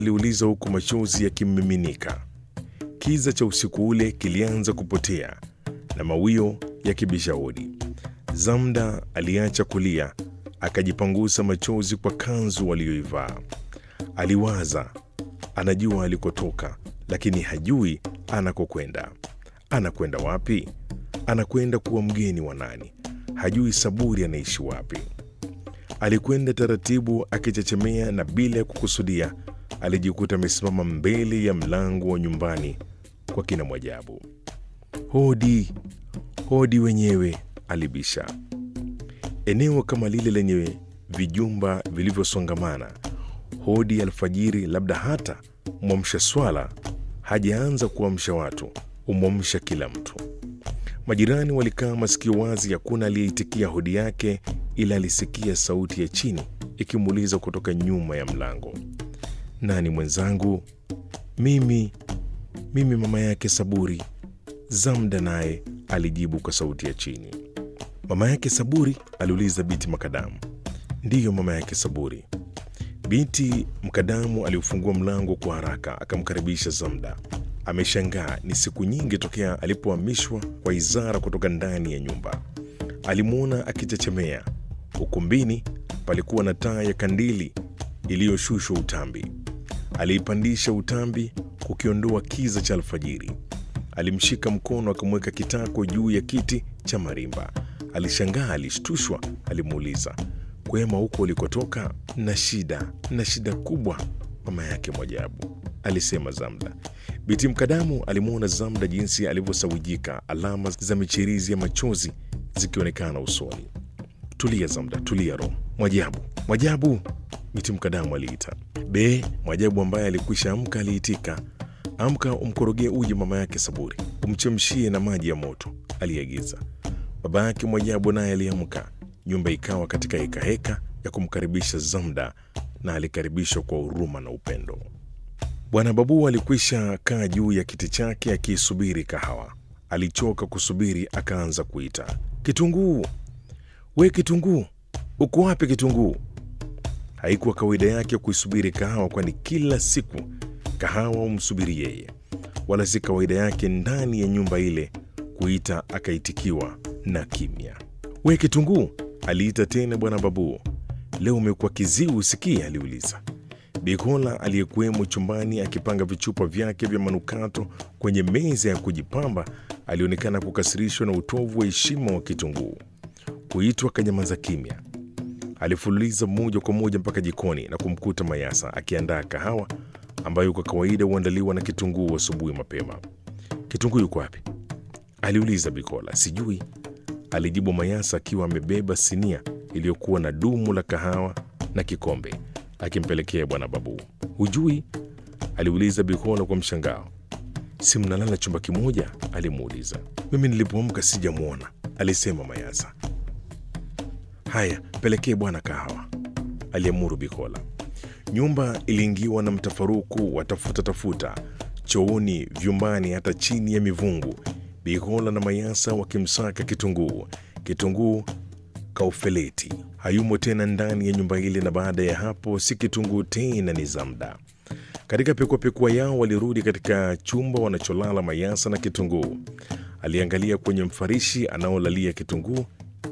aliuliza huku machozi yakimmiminika. Kiza cha usiku ule kilianza kupotea na mawio yakibisha hodi. Zamda aliacha kulia, akajipangusa machozi kwa kanzu aliyoivaa. Aliwaza, anajua alikotoka, lakini hajui anakokwenda. Anakwenda wapi? Anakwenda kuwa mgeni wa nani? Hajui Saburi anaishi wapi. Alikwenda taratibu akichechemea, na bila ya kukusudia alijikuta amesimama mbele ya mlango wa nyumbani kwa kina Mwajabu. Hodi, hodi wenyewe, alibisha. Eneo kama lile lenye vijumba vilivyosongamana, hodi alfajiri, labda hata mwamsha swala hajaanza kuamsha watu, umwamsha kila mtu. Majirani walikaa masikio wazi, hakuna aliyeitikia hodi yake, ila alisikia sauti ya chini ikimuuliza kutoka nyuma ya mlango, nani mwenzangu? Mimi, mimi mama yake Saburi. Zamda naye alijibu kwa sauti ya chini. Mama yake Saburi? aliuliza Biti Makadamu. Ndiyo, mama yake Saburi. Binti Mkadamu aliufungua mlango kwa haraka akamkaribisha Zamda. Ameshangaa, ni siku nyingi tokea alipohamishwa kwa Izara kutoka ndani ya nyumba. Alimwona akichechemea. Ukumbini palikuwa na taa ya kandili iliyoshushwa utambi. Aliipandisha utambi kukiondoa kiza cha alfajiri. Alimshika mkono akamweka kitako juu ya kiti cha marimba. Alishangaa, alishtushwa. Alimuuliza, kwema huko ulikotoka? Na shida na shida kubwa, mama yake Mwajabu, alisema Zamda. Biti Mkadamu alimwona Zamda jinsi alivyosawijika, alama za michirizi ya machozi zikionekana usoni. Tulia Zamda, tulia roho. Mwajabu, Mwajabu, Biti Mkadamu aliita. Be, Mwajabu ambaye alikwisha amka aliitika. Amka umkorogee uji mama yake Saburi, umchemshie na maji ya moto, aliagiza. Baba yake Mwajabu naye aliamka. Nyumba ikawa katika hekaheka ya kumkaribisha Zamda, na alikaribishwa kwa huruma na upendo. Bwana Babu alikwisha kaa juu ya kiti chake akiisubiri kahawa. Alichoka kusubiri, akaanza kuita, Kitunguu, we Kitunguu, uko wapi Kitunguu? Haikuwa kawaida yake kuisubiri kahawa, kwani kila siku kahawa umsubiri yeye, wala si kawaida yake ndani ya nyumba ile kuita akaitikiwa na kimya. We Kitunguu, aliita tena Bwana Babu. Leo umekuwa kiziwi usikie? aliuliza. Bikola aliyekuwemo chumbani akipanga vichupa vyake vya manukato kwenye meza ya kujipamba alionekana kukasirishwa na utovu wa heshima wa Kitunguu. Kuitwa kanyamaza kimya. Alifululiza moja kwa moja mpaka jikoni na kumkuta Mayasa akiandaa kahawa ambayo kwa kawaida huandaliwa na Kitunguu asubuhi mapema. Kitunguu yuko wapi? aliuliza Bikola. Sijui, alijibu Mayasa akiwa amebeba sinia iliyokuwa na dumu la kahawa na kikombe akimpelekea Bwana Babu. Hujui? aliuliza Bikola kwa mshangao. Si mnalala chumba kimoja? alimuuliza. Mimi nilipoamka sijamwona, alisema Mayasa. Haya, pelekee bwana kahawa, aliamuru Bikola. Nyumba iliingiwa na mtafaruku wa tafuta tafuta, chooni, vyumbani, hata chini ya mivungu. Bikola na Mayasa wakimsaka Kitunguu. Kitunguu kaufeleti hayumo tena ndani ya nyumba ile, na baada ya hapo si Kitunguu tena, ni Zamda. Katika pekuapekua yao walirudi katika chumba wanacholala Mayasa na Kitunguu. Aliangalia kwenye mfarishi anaolalia Kitunguu.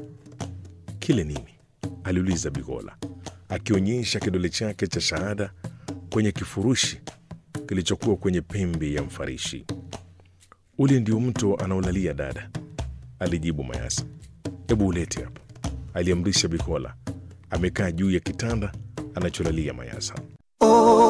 Kile nini? aliuliza Bigola akionyesha kidole chake cha shahada kwenye kifurushi kilichokuwa kwenye pembe ya mfarishi. Ule ndio mto anaolalia dada, alijibu Mayasa. Hebu ulete hapa, aliamrisha Bikola. Amekaa juu ya kitanda anacholalia Mayasa.